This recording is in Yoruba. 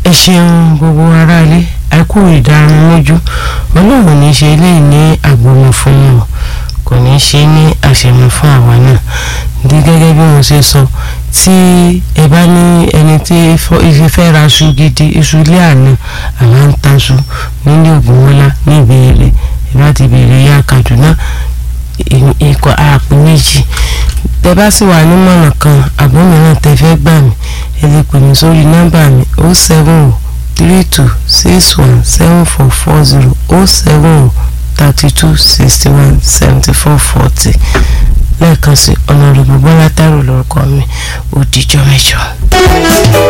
ẹ ṣeun gbogbo aráalé ẹ kú ìdánilójú ọlọ́run ní í ṣe eléyìí ní àgbọ̀mọ̀ fún yín o kò ní í ṣe ní àṣemọ fún àwa náà ní gẹ́gẹ́ bí mo ṣe sọ tí ẹ bá ní ẹni tí ife fẹ́ ra iṣu gidi iṣu ilé àná àwa ń taṣu nílé Ògúnmọ́lá ní ìbéèrè ẹ bá ti béèrè ya Kaduna ikọ̀ àpò méjì tẹ bá sì wà nímọ̀ràn kan àbọ̀ mìíràn tẹ fẹ́ gbà mí ẹ lè pè mí sórí nọ́mbà mi o seven o three two six one seven four four zero o seven o thirty two sixty one seventy four forty lẹ́ẹ̀kan sí ọ̀nà òrùbọ̀ bọ́lá tààrọ̀ lórúkọ mi ó dijọ́ mẹ́jọ.